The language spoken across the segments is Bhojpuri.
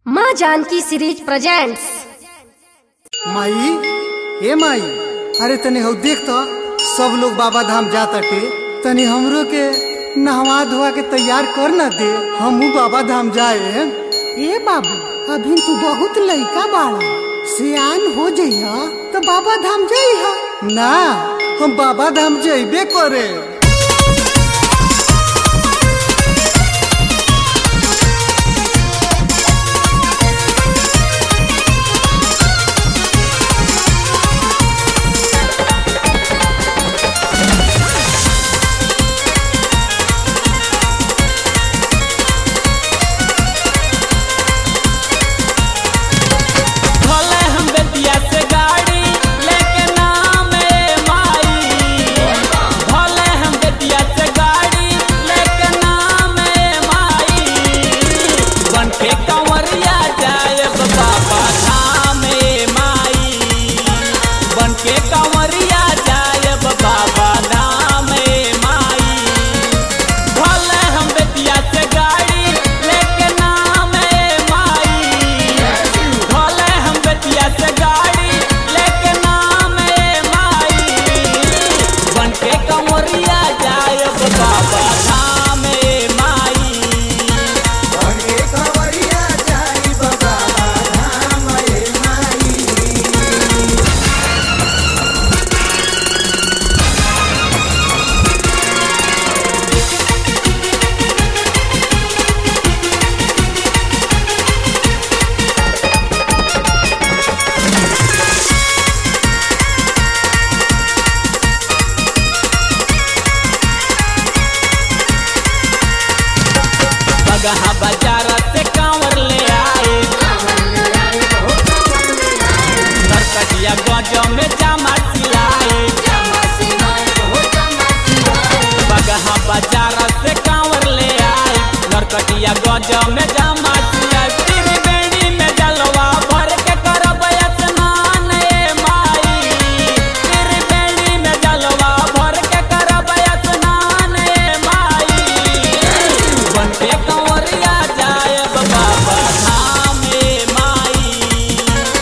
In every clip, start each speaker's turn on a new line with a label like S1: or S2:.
S1: माँ जानकी सीरीज प्रेजेंट्स
S2: माई ए माई अरे तनी हौ देख तो सब लोग बाबा धाम जाताटे तनी हमरो के नहवा धोवा के तैयार कर ना दे हमहू बाबा धाम जाए ए बाबू अभी तू बहुत लइका बाड़ा सियान हो जइहा तो बाबा धाम जइहा ना हम बाबा धाम जइबे करे
S3: भले हम बेतिया से गाड़ी लेके नाम ए माई भले हम बेतिया से गाड़ी लेके नाम ए माई बन के कंवरिया जाए बाबा धाम ए माई बन के कंवरिया जाए बाबा धाम ए माई भले हम बेतिया से गाड़ी लेके नाम ए माई भले हम बेतिया से गाड़ी लेके नाम ए माई बन के कंवरिया जाए बाबा धाम ए माई बगहा बाजार से कांवर ले आए नरकटिया गज में जामा सिलाए बगहा बाजार से कांवर ले आए नरकटिया गज में जामा सिलाए त्रिवेणी में जलवा भर के करब स्नान ए माई त्रिवेणी में जलवा भर के करब स्नान ए माई बनके कंवरिया जाए बाबा धाम ए माई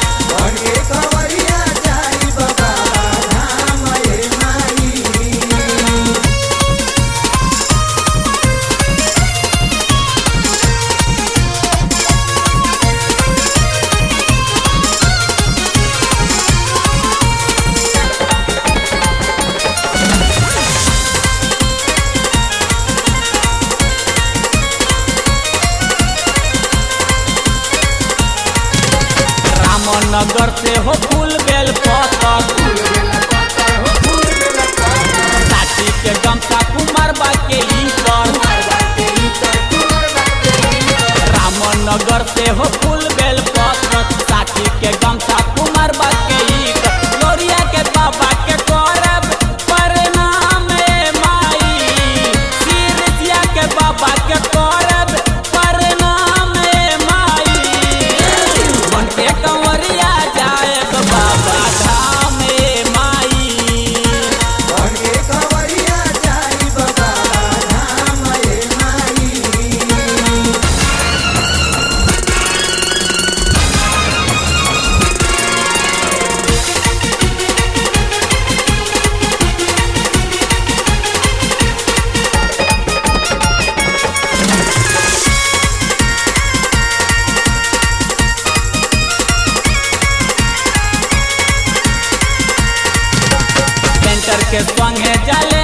S3: रामनगर से हो फूल बेल पतर साथी के गमछा कुमार बा के ईकर रामनगर से हो फूल बेल पत्र साथी के गमछा कुमार बा के ईकर लोरिया के बाबा के करब प्रणाम ए माई सिरसिया के बाबा के करब प्रणाम ए माई बन के कंवरिया जाए बाबा धाम ए माई सेंटर के संगे जाले